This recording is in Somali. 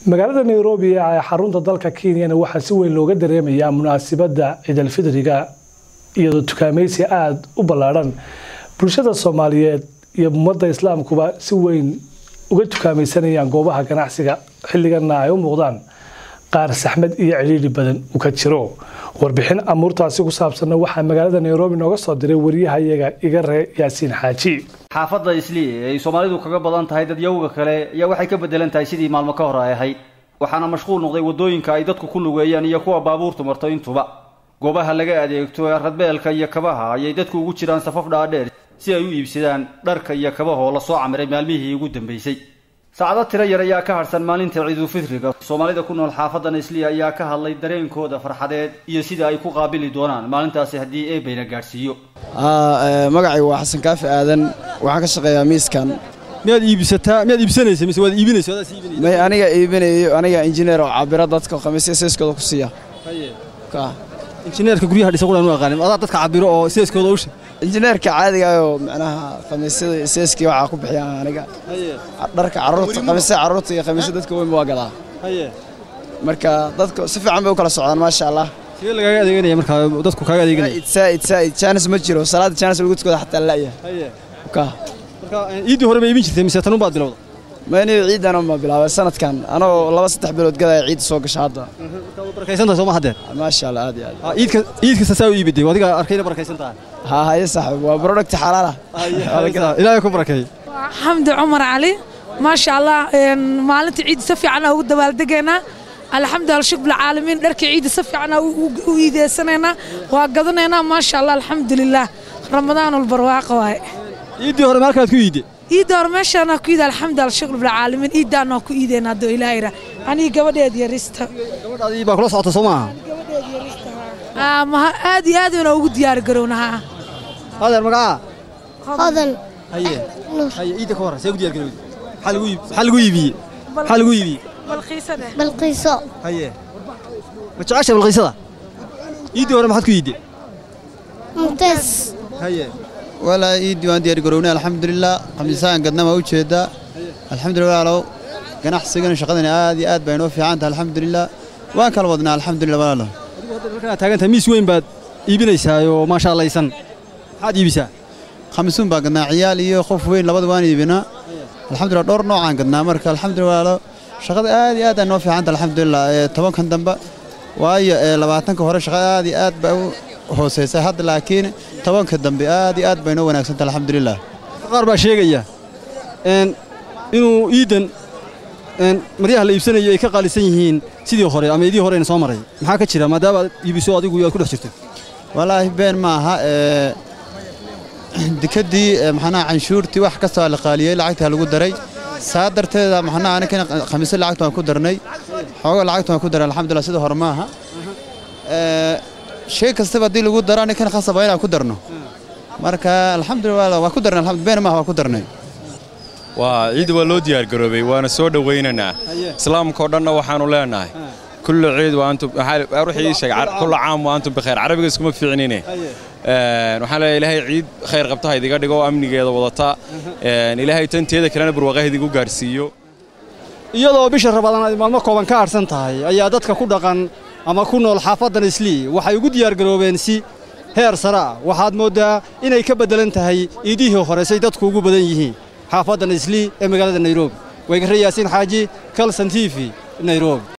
magaalada nairobi ee xarunta dalka kenyana waxaa si weyn looga dareemayaa munaasabadda ciidalfidriga iyadoo tukaamaysi aada u ballaadhan bulshada soomaaliyeed iyo ummadda islaamkuba si weyn uga tukaamaysanayaan goobaha ganacsiga xilliganna ay u muuqdaan qaar saxmad iyo cidhiidhi badan u ka jiro warbixin amuurtaasi ku saabsanna waxaa magaalada nairobi nooga soo diray wariyahayaga iga ree yaasiin xaaji xaafadda islii ee ay soomaalidu kaga badan tahay dadyawga kale ayaa waxay ka bedelan tahay sidii maalmo ka hor ay ahayd waxaana mashquul noqday waddooyinka ay dadku ku lugeeyaan iyo kuwa baabuurtu marto intuba goobaha laga adeegto ee radbeelka iyo kabaha ayay dadku ugu jiraan safaf dhaadheer si ay u iibsadaan dharka iyo kabahoo la soo camiray maalmihii ugu dambaysay saacado tiro yar ayaa ka harsan maalinta ciidulfitriga soomaalida ku nool xaafadan isliya ayaa ka hadlay dareenkooda farxadeed iyo sida ay ku qaabili doonaan maalintaasi haddii eebayna gaadhsiiyo magacaygu waa xasan kaafi aadan waxaan ka shaqeeyaa miiskan miyaad iibsataa miyaad iibsanaysa mise waad iibinaysa wadaad sii iibinaysa may aniga iibinayo aniga injineer oo cabira dadka khamiisya seeskooda ku siiya ka injineerka guryaha dhisa qudhan u aqaanin adaa dadka cabiro oo seeskooda usha injineerka caadiga oo macnaha khamiisyada seeskii waxaa ku bixiya aniga dharka carruurta khamiisya carruurta iyo khamiisya dadka weyn waa gadaa haye marka dadka si fiican bay u kala socdaan maasha allah sidee lagaaga adeeganaya markaa dadku kaaga adeeganaya saa'id saa'id saa'id jaanis ma jiro salaada jaanis lagu tukada xataa la'ya haye ka marka iiddii hore ma iibin jirtay mise tanun baad bilowda mayniyo ciidan ma bilaabay sanadkan anoo laba saddex bilood gadaya ciid soo gasha hadda barakaysantahay sooma haddeen maasha allah aad iyo aad Ah, iidka iid kasta saa u iibiday adiga arkayna barakaysan tahay ها هاي صاحب وبرودكت حلال ilaahay ku barakeey xamdi cumar cali maasha allah een, maalinta ciidda si fiican ugu dabaaldegaynaa alxamdulilah shukr bilcaalamiin dharka ciidda si fiican u iideysanaynaa waa gadanaynaa maasha allah alxamdulilah ramadaan walbarwaaqo waaye iiddii hore maalkaad ku iidde ciidda hore meeshaana ku iida alxamdulilah shukr bilcaalamiin ciiddaana ku iideynaa hadduu ilaahay ra aniga gabadheed yarista gabadhaadii baa kula socota soo maaha Aa, maha- aad iyo aad bayna ugu diyaar garownahaa adeer magacaa hodan haye haye iidda ka warran see ku diyaar garowdi maxaa lagu iib maxaa lagu iibiyey maxaa lagu iibiyey balqiisane balqiiso haye ma jecesha balqiisada iiddii hore maxaad ku iidde mumtaas haye walaa iiddii waan diyaar garownay alxamdulilah khamiisaan gadna waa u jeedaa alxamdulillah walaalow ganacsigana shaqadani aad iyo aad bay inoo fiican tahay alxamdulilah waan kala wadnaa alxamdulillah walaalow adigu hadda halkanaad taagan tahay miis weyn baad iibinaysaayoo maasha allaysan maxaad iibisaa khamiisuun baan gadnaa ciyaal iyo qof weyn labada waan iibinaa alxamdulillah dhowr noocaan gadnaa marka alxamdulillah walaalow shaqada aad iyo aad ay noo fiican tahay alxamdulillah ee tobankan dambe waayo ee labaatanka hore shaqada aad iyo aad bay u hooseysay hadda laakiin tobanka dambe aad iyo aad bay noo wanaagsan tahay alxamdulillah qaar baa sheegaya een, inuu iiddan een, maryaha la iibsanayo ay ka qaalisan yihiin sidii hore ama idii horeyna soo maray maxaa ka jira maadaama aad iibiso adigu aad ku dhex jirto walaahi been ma aha ee dikadii ee, maxanaha canshuurtii wax kasta waa la qaaliyey lacagtaa lagu daray saa darteeda maxanaha aninkana khamiisyo lacagta waan ku darnay xooga lacagta waan ku daray alxamdulillah sida hore ma aha ee shay kastaba haddii lagu daro aninkana khasaba inaan ku darno marka alxamdulillah waa ku darnay alxamdu been ma aha waa ku darnay waa ciid waa loo diyaargaroobay waana soo dhowaynaynaa islaamka oo dhanna waxaanu leenahay kullu ciid waa antum waxaa ruuxii ii sheegay car- kullu caam waa antum bikheer carabiga iskuma fiicnine Een, waxaan leeyahay ilaahay ciid khayr qabta ha idiga dhigo oo amnigeeda wadata Een, ilaahay tanteeda kalena barwaaqaha idigu gaarsiiyo iyadoo bisha rabadaan ay maalmo kooban ka harsan tahay ayaa dadka ku dhaqan ama ku nool xaafaddan islii waxay ugu diyaargaroobeen si heer sare ah waxaad mooddaa inay ka beddelan tahay iidihii horesay dadku ugu badan yihiin xaafaddan islii ee magaalada nairobi waygarre yaasiin xaaji kalson t v nairobi